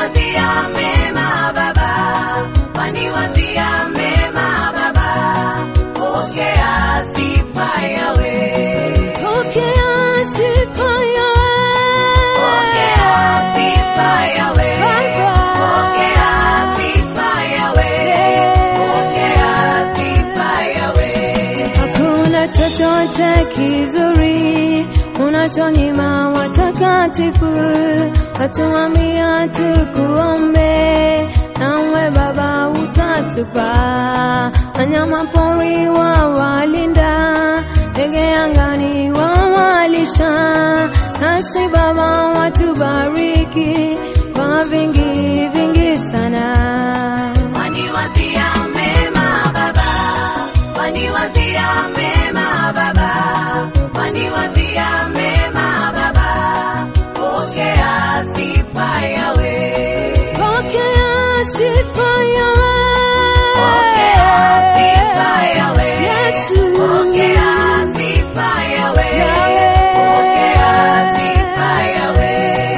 waniwazia mema Baba, waniwazia mema Baba, pokea sifa yawe, Pokea sifa yawe. pokea sifa yawe, Baba. pokea sifa yawe, pokea sifa yawe. Hakuna chochote kizuri unachonyima watakatifu, watuambia tukuombe, nawe Baba utatupa. Wanyama pori wawalinda, ndege angani wawalisha, nasi Baba watubariki kwa vingi vingi sana. Waniwazia mema Baba, waniwazia mema Baba, waniwazia mema Baba, pokea sifa yawe, Pokea sifa yawe. pokea sifa yawe, Yesu. pokea sifa yawe, Yawe. pokea sifa yawe.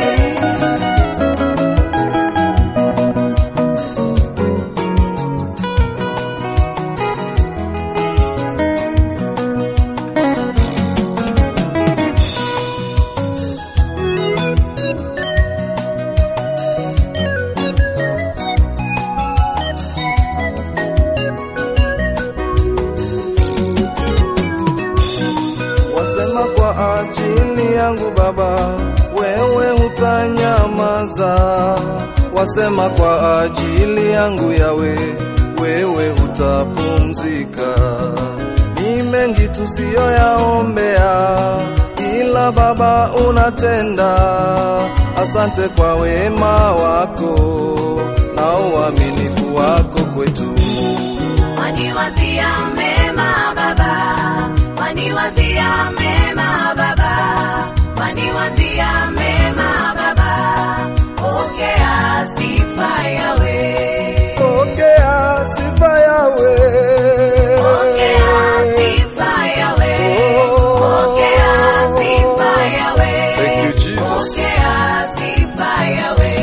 wasema kwa ajili yangu Baba, wewe hutanyamaza. Wasema kwa ajili yangu Yawe, wewe hutapumzika. Ni mengi tusiyoyaombea, ila Baba unatenda. Asante kwa wema wako na uaminifu wako kwetu. Waniwazia mema Baba, waniwazia mema Baba, waniwazia mema Baba, pokea sifa yawe, Pokea sifa yawe. pokea sifa yawe, pokea sifa yawe, Thank you, Jesus. pokea sifa yawe.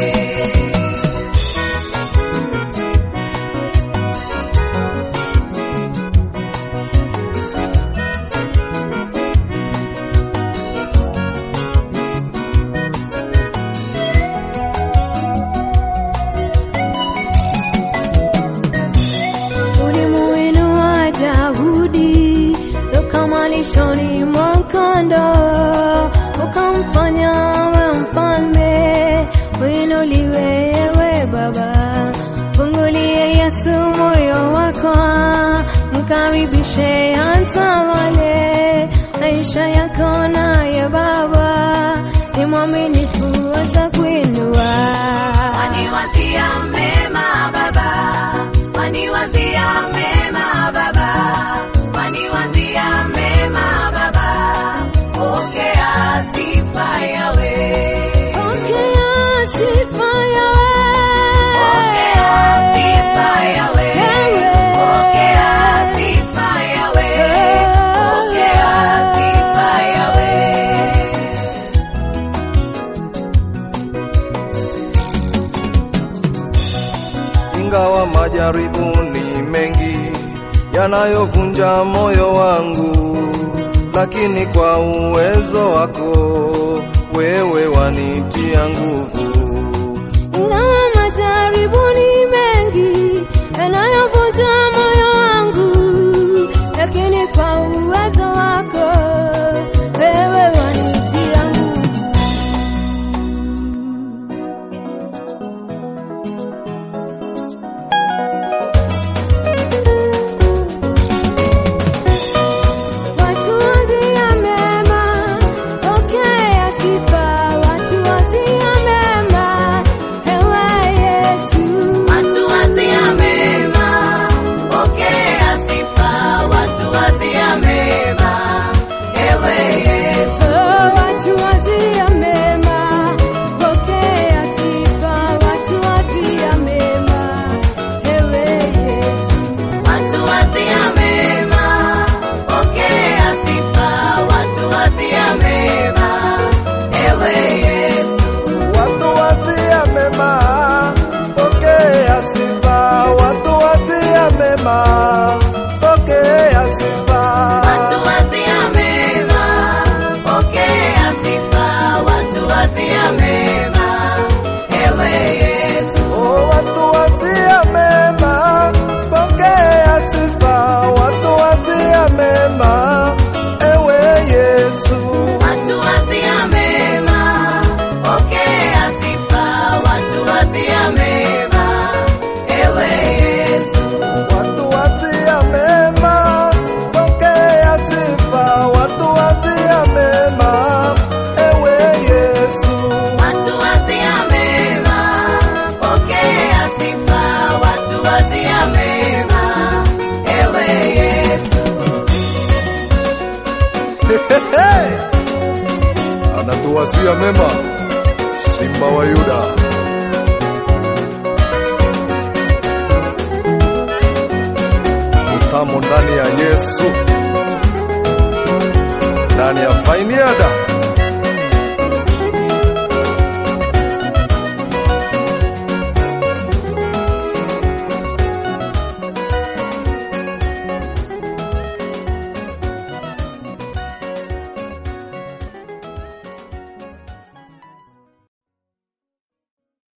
Ulimuinua Daudi toka malishoni mwa kondoo, ukamfanya awe mfalme. Uinuliwe ewe Baba, fungulie Yesu moyo wako, mkaribishe atawale maisha yako naye Baba, ni mwaminifu atakuinua. Waniwazia mema Baba, waniwazia mema Baba, waniwazia mema Baba, pokea sifa yawe, Pokea sifa yawe. pokea sifa yawe, pokea sifa yawe, pokea sifa yawe. ingawa majaribu ni mengi yanayovunja moyo wangu, lakini kwa uwezo wako wewe wanitia nguvu. Ingawa majaribu ni mengi yanayovunja moyo wangu, lakini kwa uwezo wako wewe wanitia nguvu. Watu wazia mema, pokea sifa. Watu wazia mema, mema, simba wa Yuda. Utamo ndani ya Yesu, ndani ya Fainiada.